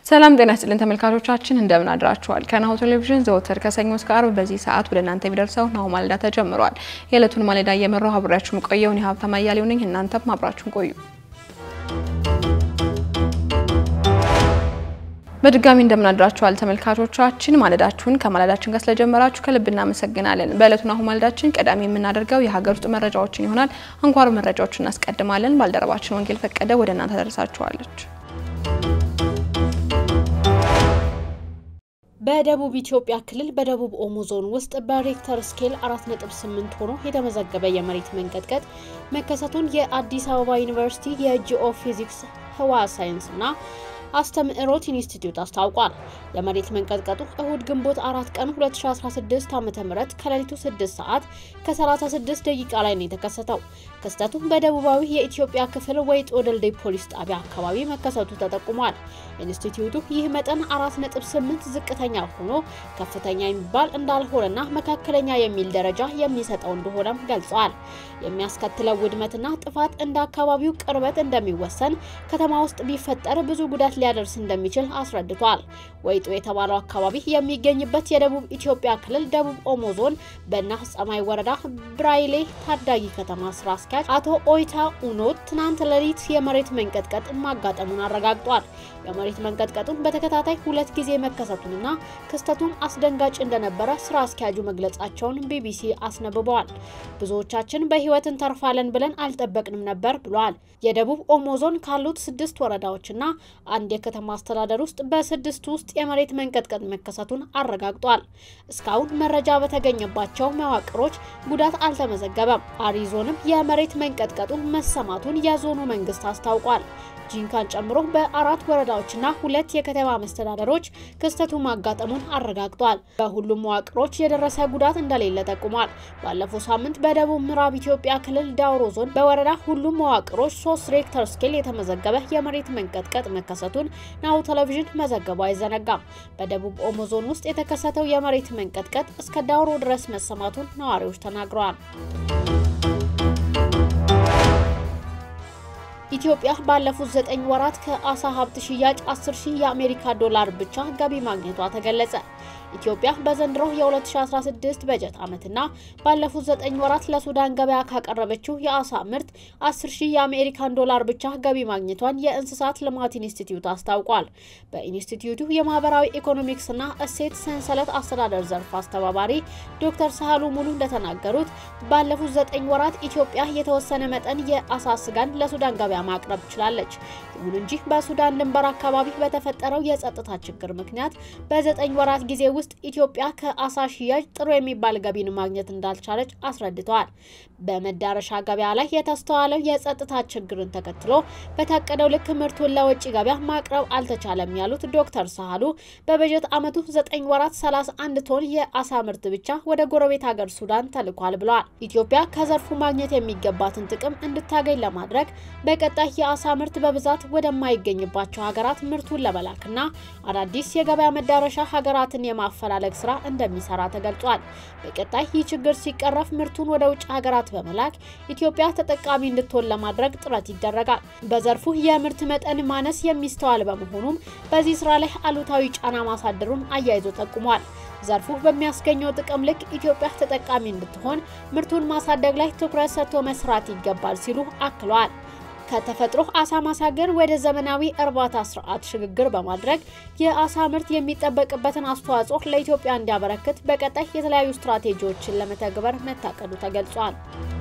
ሰላም ጤና ይስጥልን ተመልካቾቻችን፣ እንደምን አድራችኋል? ከናሁ ቴሌቪዥን ዘወትር ከሰኞ እስከ አርብ በዚህ ሰዓት ወደ እናንተ የሚደርሰው ናሁ ማለዳ ተጀምሯል። የዕለቱን ማለዳ እየመራው አብሬያችሁ ቆየውን የሀብታም አያሌው ነኝ። እናንተም አብራችሁን ቆዩ። በድጋሚ እንደምን አድራችኋል ተመልካቾቻችን። ማለዳችሁን ከማለዳችን ጋር ስለጀመራችሁ ከልብ እናመሰግናለን። በዕለቱ ናሁ ማለዳችን ቀዳሚ የምናደርገው የሀገር ውስጥ መረጃዎችን ይሆናል። አንኳር መረጃዎችን እናስቀድማለን። ባልደረባችን ወንጌል ፈቀደ ወደ እናንተ ደርሳችኋለች። በደቡብ ኢትዮጵያ ክልል በደቡብ ኦሞ ዞን ውስጥ በሬክተር ስኬል 4.8 ሆኖ የተመዘገበ የመሬት መንቀጥቀጥ መከሰቱን የአዲስ አበባ ዩኒቨርሲቲ የጂኦ ፊዚክስ ህዋ ሳይንስና አስተምህሮት ኢንስቲትዩት አስታውቋል። የመሬት መንቀጥቀጡ እሁድ ግንቦት አራት ቀን 2016 ዓ.ም ከሌሊቱ 6 ሰዓት ከ36 ደቂቃ ላይ ነው የተከሰተው። ክስተቱ በደቡባዊ የኢትዮጵያ ክፍል ወይጦ ድልድይ ፖሊስ ጣቢያ አካባቢ መከሰቱ ተጠቁሟል። ኢንስቲትዩቱ ይህ መጠን 4.8 ዝቅተኛ ሆኖ ከፍተኛ የሚባል እንዳልሆነና መካከለኛ የሚል ደረጃ የሚሰጠው እንደሆነም ገልጸዋል። የሚያስከትለው ውድመትና ጥፋት እንደ አካባቢው ቅርበት እንደሚወሰን፣ ከተማ ውስጥ ቢፈጠር ብዙ ጉዳት ሊያደርስ እንደሚችል አስረድቷል። ወይጦ የተባለው አካባቢ የሚገኝበት የደቡብ ኢትዮጵያ ክልል ደቡብ ኦሞ ዞን በና ጸማይ ወረዳ ብራይሌ ታዳጊ ከተማ ስራ አስኪያጅ አቶ ኦይታ ኡኖት ትናንት ሌሊት የመሬት መንቀጥቀጥ ማጋጠሙን አረጋግጧል። የመሬት መንቀጥቀጡን በተከታታይ ሁለት ጊዜ መከሰቱንና ክስተቱም አስደንጋጭ እንደነበረ ስራ አስኪያጁ መግለጻቸውን ቢቢሲ አስነብበዋል። ብዙዎቻችን በህይወት እንተርፋለን ብለን አልጠበቅንም ነበር ብሏል። የደቡብ ኦሞ ዞን ካሉት ስድስት ወረዳዎችና አንድ የከተማ አስተዳደር ውስጥ በስድስት ውስጥ የመሬት መንቀጥቀጥ መከሰቱን አረጋግጧል። እስካሁን መረጃ በተገኘባቸው መዋቅሮች ጉዳት አልተመዘገበም። አሪዞንም የመሬት መንቀጥቀጡ መሰማቱን የዞኑ መንግስት አስታውቋል። ጂንካን ጨምሮ በአራት ወረዳዎችና ሁለት የከተማ መስተዳደሮች ክስተቱ ማጋጠሙን አረጋግጧል። በሁሉም መዋቅሮች የደረሰ ጉዳት እንደሌለ ጠቁሟል። ባለፈው ሳምንት በደቡብ ምዕራብ ኢትዮጵያ ክልል ዳውሮ ዞን በወረዳ ሁሉም መዋቅሮች ሶስት ሬክተር ስኬል የተመዘገበ የመሬት መንቀጥቀጥ መከሰቱን ናሁ ቴሌቪዥን መዘገቡ አይዘነጋም። በደቡብ ኦሞ ዞን ውስጥ የተከሰተው የመሬት መንቀጥቀጥ እስከ ዳውሮ ድረስ መሰማቱን ነዋሪዎች ተናግረዋል። ኢትዮጵያ ባለፉት ዘጠኝ ወራት ከአሳ ሀብት ሽያጭ 10 ሺህ የአሜሪካ ዶላር ብቻ ገቢ ማግኘቷ ተገለጸ። ኢትዮጵያ በዘንድሮ የ2016 በጀት ዓመትና ባለፉት ዘጠኝ ወራት ለሱዳን ገበያ ካቀረበችው የአሳ ምርት 10 ሺህ የአሜሪካን ዶላር ብቻ ገቢ ማግኘቷን የእንስሳት ልማት ኢንስቲትዩት አስታውቋል። በኢንስቲትዩቱ የማህበራዊ ኢኮኖሚክስና እሴት ሰንሰለት አስተዳደር ዘርፍ አስተባባሪ ዶክተር ሳህሉ ሙሉ እንደተናገሩት ባለፉት ዘጠኝ ወራት ኢትዮጵያ የተወሰነ መጠን የአሳ ስጋን ለሱዳን ገበያ ማቅረብ ችላለች። ይሁን እንጂ በሱዳን ድንበር አካባቢ በተፈጠረው የጸጥታ ችግር ምክንያት በዘጠኝ ወራት ጊዜ ውስጥ ኢትዮጵያ ከአሳ ሽያጭ ጥሩ የሚባል ገቢን ማግኘት እንዳልቻለች አስረድተዋል። በመዳረሻ ገበያ ላይ የተስተዋለው የጸጥታ ችግርን ተከትሎ በታቀደው ልክ ምርቱን ለውጭ ገበያ ማቅረብ አልተቻለም ያሉት ዶክተር ሳህሉ በበጀት ዓመቱ ዘጠኝ ወራት 31 ቶን የአሳ ምርት ብቻ ወደ ጎረቤት ሀገር ሱዳን ተልኳል ብለዋል። ኢትዮጵያ ከዘርፉ ማግኘት የሚገባትን ጥቅም እንድታገኝ ለማድረግ በቀጣይ የአሳ ምርት በብዛት ወደማይገኝባቸው ሀገራት ምርቱን ለመላክና አዳዲስ የገበያ መዳረሻ ሀገራትን የማፈላለግ ስራ እንደሚሰራ ተገልጿል። በቀጣይ ይህ ችግር ሲቀረፍ ምርቱን ወደ ውጭ ሀገራት በመላክ ኢትዮጵያ ተጠቃሚ እንድትሆን ለማድረግ ጥረት ይደረጋል። በዘርፉ የምርት መጠን ማነስ የሚስተዋል በመሆኑም በዚህ ስራ ላይ አሉታዊ ጫና ማሳደሩን አያይዞ ጠቁሟል። ዘርፉ በሚያስገኘው ጥቅም ልክ ኢትዮጵያ ተጠቃሚ እንድትሆን ምርቱን ማሳደግ ላይ ትኩረት ሰጥቶ መስራት ይገባል ሲሉ አክለዋል። ከተፈጥሮ አሳ ማሳገር ወደ ዘመናዊ እርባታ ስርዓት ሽግግር በማድረግ የአሳ ምርት የሚጠበቅበትን አስተዋጽኦ ለኢትዮጵያ እንዲያበረክት በቀጣይ የተለያዩ ስትራቴጂዎችን ለመተግበር መታቀዱ ተገልጿል።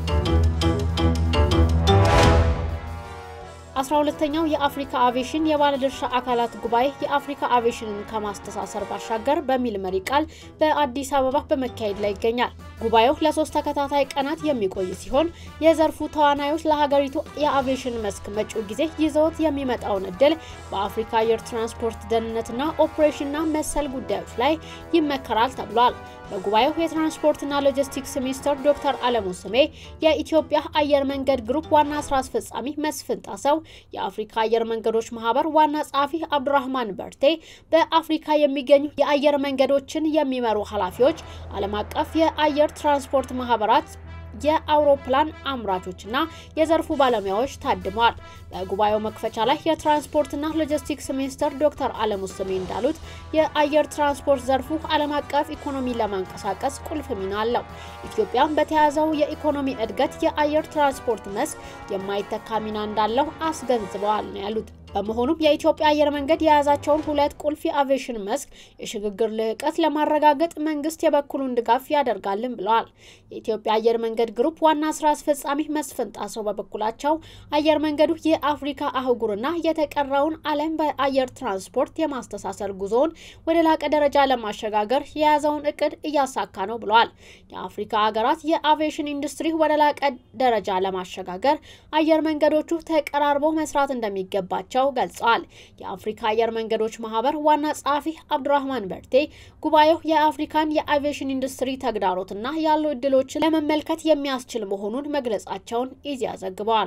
አስራ ሁለተኛው የአፍሪካ አቪዬሽን የባለድርሻ አካላት ጉባኤ የአፍሪካ አቪዬሽንን ከማስተሳሰር ባሻገር በሚል መሪ ቃል በአዲስ አበባ በመካሄድ ላይ ይገኛል። ጉባኤው ለሶስት ተከታታይ ቀናት የሚቆይ ሲሆን የዘርፉ ተዋናዮች ለሀገሪቱ የአቪዬሽን መስክ መጪው ጊዜ ይዘውት የሚመጣውን እድል በአፍሪካ አየር ትራንስፖርት ደህንነትና ኦፕሬሽንና መሰል ጉዳዮች ላይ ይመከራል ተብሏል። በጉባኤው የትራንስፖርትና ሎጂስቲክስ ሚኒስትር ዶክተር አለሙ ስሜ፣ የኢትዮጵያ አየር መንገድ ግሩፕ ዋና ስራ አስፈጻሚ መስፍን ጣሰው፣ የአፍሪካ አየር መንገዶች ማህበር ዋና ጸሐፊ አብዱራህማን በርቴ፣ በአፍሪካ የሚገኙ የአየር መንገዶችን የሚመሩ ኃላፊዎች፣ ዓለም አቀፍ የአየር ትራንስፖርት ማህበራት የአውሮፕላን አምራቾችና የዘርፉ ባለሙያዎች ታድመዋል። በጉባኤው መክፈቻ ላይ የትራንስፖርትና ሎጂስቲክስ ሚኒስትር ዶክተር አለሙ ስሜ እንዳሉት የአየር ትራንስፖርት ዘርፉ ዓለም አቀፍ ኢኮኖሚ ለማንቀሳቀስ ቁልፍ ሚና አለው። ኢትዮጵያም በተያዘው የኢኮኖሚ እድገት የአየር ትራንስፖርት መስክ የማይተካ ሚና እንዳለው አስገንዝበዋል ነው ያሉት። በመሆኑም የኢትዮጵያ አየር መንገድ የያዛቸውን ሁለት ቁልፍ የአቪዬሽን መስክ የሽግግር ልህቀት ለማረጋገጥ መንግስት የበኩሉን ድጋፍ ያደርጋልን ብለዋል። የኢትዮጵያ አየር መንገድ ግሩፕ ዋና ስራ አስፈጻሚ መስፍን ጣሰው በበኩላቸው አየር መንገዱ የአፍሪካ አህጉርና የተቀረውን ዓለም በአየር ትራንስፖርት የማስተሳሰር ጉዞውን ወደ ላቀ ደረጃ ለማሸጋገር የያዘውን እቅድ እያሳካ ነው ብለዋል። የአፍሪካ ሀገራት የአቪዬሽን ኢንዱስትሪ ወደ ላቀ ደረጃ ለማሸጋገር አየር መንገዶቹ ተቀራርበው መስራት እንደሚገባቸው ገልጸዋል። የአፍሪካ አየር መንገዶች ማህበር ዋና ጸሐፊ አብዱራህማን በርቴ ጉባኤው የአፍሪካን የአቪዬሽን ኢንዱስትሪ ተግዳሮትና ያሉ እድሎችን ለመመልከት የሚያስችል መሆኑን መግለጻቸውን ኢዜአ ዘግበዋል።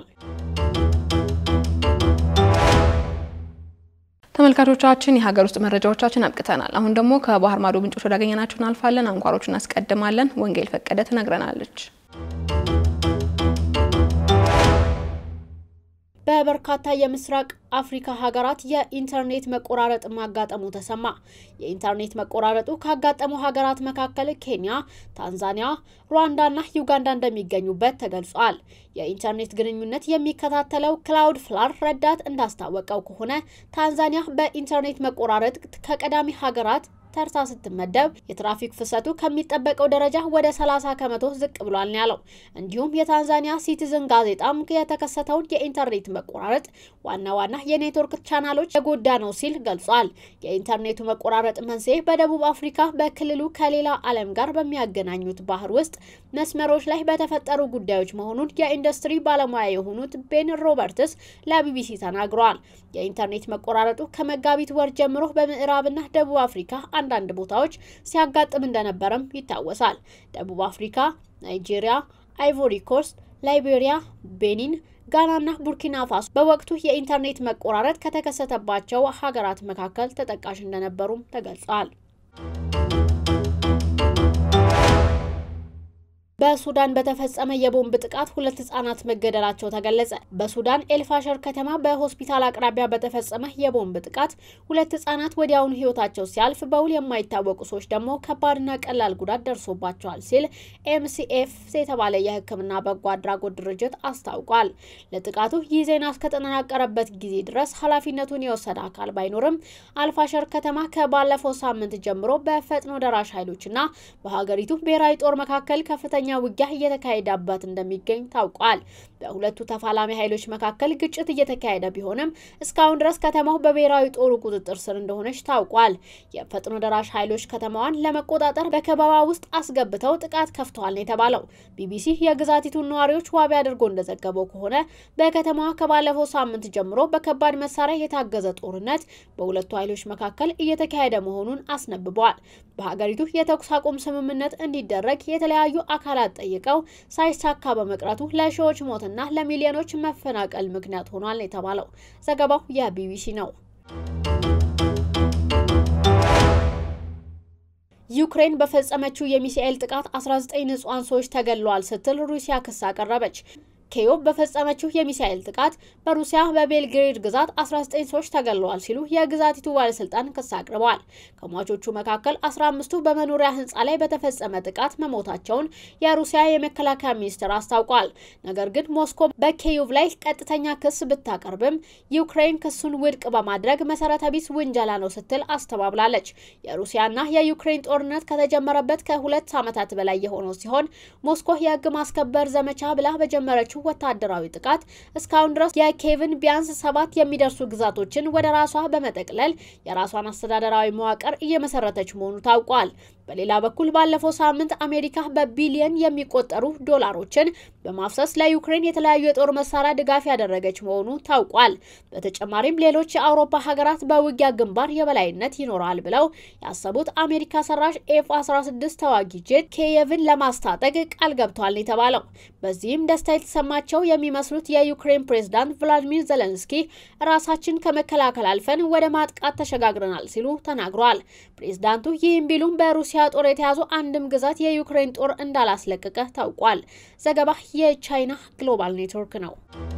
ተመልካቾቻችን የሀገር ውስጥ መረጃዎቻችን አብቅተናል። አሁን ደግሞ ከባህር ማዶ ምንጮች ወዳገኘናቸው እናልፋለን። አንኳሮቹን እናስቀድማለን። ወንጌል ፈቀደ ትነግረናለች። በበርካታ የምስራቅ አፍሪካ ሀገራት የኢንተርኔት መቆራረጥ ማጋጠሙ ተሰማ። የኢንተርኔት መቆራረጡ ካጋጠሙ ሀገራት መካከል ኬንያ፣ ታንዛኒያ፣ ሩዋንዳና ዩጋንዳ እንደሚገኙበት ተገልጿል። የኢንተርኔት ግንኙነት የሚከታተለው ክላውድ ፍላር ረዳት እንዳስታወቀው ከሆነ ታንዛኒያ በኢንተርኔት መቆራረጥ ከቀዳሚ ሀገራት ተርታ ስትመደብ የትራፊክ ፍሰቱ ከሚጠበቀው ደረጃ ወደ 30 ከመቶ ዝቅ ብሏል ነው ያለው። እንዲሁም የታንዛኒያ ሲቲዝን ጋዜጣም የተከሰተውን የኢንተርኔት መቆራረጥ ዋና ዋና የኔትወርክ ቻናሎች የጎዳ ነው ሲል ገልጿል። የኢንተርኔቱ መቆራረጥ መንስኤ በደቡብ አፍሪካ በክልሉ ከሌላ ዓለም ጋር በሚያገናኙት ባህር ውስጥ መስመሮች ላይ በተፈጠሩ ጉዳዮች መሆኑን የኢንዱስትሪ ባለሙያ የሆኑት ቤን ሮበርትስ ለቢቢሲ ተናግረዋል። የኢንተርኔት መቆራረጡ ከመጋቢት ወር ጀምሮ በምዕራብና ደቡብ አፍሪካ አንዳንድ ቦታዎች ሲያጋጥም እንደነበረም ይታወሳል። ደቡብ አፍሪካ፣ ናይጄሪያ፣ አይቮሪ ኮስት፣ ላይቤሪያ፣ ቤኒን፣ ጋናና ቡርኪና ፋሶ በወቅቱ የኢንተርኔት መቆራረጥ ከተከሰተባቸው ሀገራት መካከል ተጠቃሽ እንደነበሩም ተገልጿል። በሱዳን በተፈጸመ የቦምብ ጥቃት ሁለት ህጻናት መገደላቸው ተገለጸ። በሱዳን ኤልፋሸር ከተማ በሆስፒታል አቅራቢያ በተፈጸመ የቦምብ ጥቃት ሁለት ህጻናት ወዲያውኑ ህይወታቸው ሲያልፍ በውል የማይታወቁ ሰዎች ደግሞ ከባድና ቀላል ጉዳት ደርሶባቸዋል ሲል ኤምሲኤፍ የተባለ የሕክምና በጎ አድራጎት ድርጅት አስታውቋል። ለጥቃቱ ይህ ዜና እስከተጠናቀረበት ጊዜ ድረስ ኃላፊነቱን የወሰደ አካል ባይኖርም አልፋሸር ከተማ ከባለፈው ሳምንት ጀምሮ በፈጥኖ ደራሽ ኃይሎችና በሀገሪቱ ብሔራዊ ጦር መካከል ከፍተኛ ውጊያ እየተካሄደበት እንደሚገኝ ታውቋል። በሁለቱ ተፋላሚ ኃይሎች መካከል ግጭት እየተካሄደ ቢሆንም እስካሁን ድረስ ከተማው በብሔራዊ ጦሩ ቁጥጥር ስር እንደሆነች ታውቋል። የፈጥኖ ደራሽ ኃይሎች ከተማዋን ለመቆጣጠር በከበባ ውስጥ አስገብተው ጥቃት ከፍተዋል ነው የተባለው። ቢቢሲ የግዛቲቱን ነዋሪዎች ዋቢ አድርጎ እንደዘገበው ከሆነ በከተማዋ ከባለፈው ሳምንት ጀምሮ በከባድ መሳሪያ የታገዘ ጦርነት በሁለቱ ኃይሎች መካከል እየተካሄደ መሆኑን አስነብበዋል። በሀገሪቱ የተኩስ አቁም ስምምነት እንዲደረግ የተለያዩ አካላት ጠይቀው ሳይሳካ በመቅረቱ ለሺዎች ሞትና ለሚሊዮኖች መፈናቀል ምክንያት ሆኗል የተባለው ዘገባው የቢቢሲ ነው። ዩክሬን በፈጸመችው የሚሳኤል ጥቃት 19 ንጹሐን ሰዎች ተገድለዋል ስትል ሩሲያ ክስ አቀረበች። ኬዮቭ በፈጸመችው የሚሳኤል ጥቃት በሩሲያ በቤልግሬድ ግዛት 19 ሰዎች ተገድለዋል ሲሉ የግዛቲቱ ባለስልጣን ክስ አቅርበዋል። ከሟቾቹ መካከል 15ቱ በመኖሪያ ህንፃ ላይ በተፈጸመ ጥቃት መሞታቸውን የሩሲያ የመከላከያ ሚኒስቴር አስታውቋል። ነገር ግን ሞስኮ በኬዮቭ ላይ ቀጥተኛ ክስ ብታቀርብም ዩክሬን ክሱን ውድቅ በማድረግ መሰረተ ቢስ ውንጀላ ነው ስትል አስተባብላለች። የሩሲያና የዩክሬን ጦርነት ከተጀመረበት ከሁለት ዓመታት በላይ የሆነው ሲሆን ሞስኮ የህግ ማስከበር ዘመቻ ብላ በጀመረችው ወታደራዊ ጥቃት እስካሁን ድረስ የኬቭን ቢያንስ ሰባት የሚደርሱ ግዛቶችን ወደ ራሷ በመጠቅለል የራሷን አስተዳደራዊ መዋቅር እየመሰረተች መሆኑ ታውቋል። በሌላ በኩል ባለፈው ሳምንት አሜሪካ በቢሊየን የሚቆጠሩ ዶላሮችን በማፍሰስ ለዩክሬን የተለያዩ የጦር መሳሪያ ድጋፍ ያደረገች መሆኑ ታውቋል። በተጨማሪም ሌሎች የአውሮፓ ሀገራት በውጊያ ግንባር የበላይነት ይኖራል ብለው ያሰቡት አሜሪካ ሰራሽ ኤፍ 16 ተዋጊ ጄት ኪየቭን ለማስታጠቅ ቃል ገብተዋል የተባለው በዚህም ደስታ የተሰማቸው የሚመስሉት የዩክሬን ፕሬዝዳንት ቭላዲሚር ዘለንስኪ ራሳችን ከመከላከል አልፈን ወደ ማጥቃት ተሸጋግረናል ሲሉ ተናግረዋል። ፕሬዝዳንቱ ይህም ቢሉም በሩሲያ በሩሲያ ጦር የተያዙ አንድም ግዛት የዩክሬን ጦር እንዳላስለቀቀ ታውቋል። ዘገባ የቻይና ግሎባል ኔትወርክ ነው።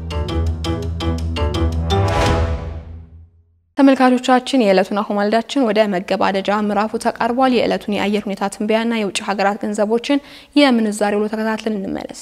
ተመልካቾቻችን የዕለቱን አሁን ማለዳችን ወደ መገባደጃ ምዕራፉ ተቃርቧል። የዕለቱን የአየር ሁኔታ ትንበያና የውጭ ሀገራት ገንዘቦችን የምንዛሬ ውሎ ተከታትለን እንመለስ።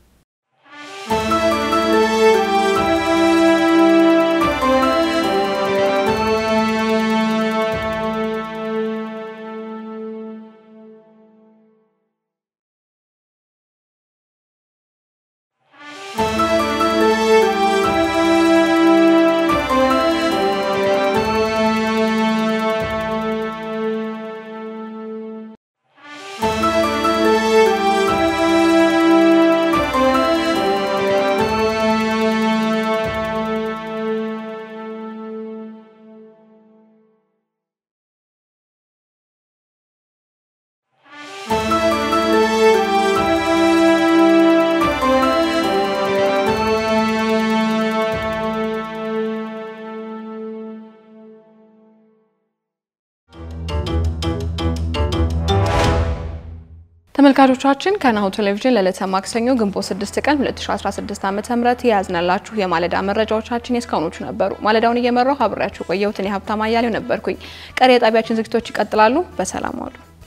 ተመልካቾቻችን ከናሁ ቴሌቪዥን ለዕለተ ማክሰኞ ግንቦት 6 ቀን 2016 ዓ.ም የያዝነላችሁ የማለዳ መረጃዎቻችን የእስካሁኖቹ ነበሩ። ማለዳውን እየመራው አብሬያችሁ ቆየሁት። እኔ ሀብታማ አያሌው ነበርኩኝ። ቀሪ የጣቢያችን ዝግጅቶች ይቀጥላሉ። በሰላም ዋሉ።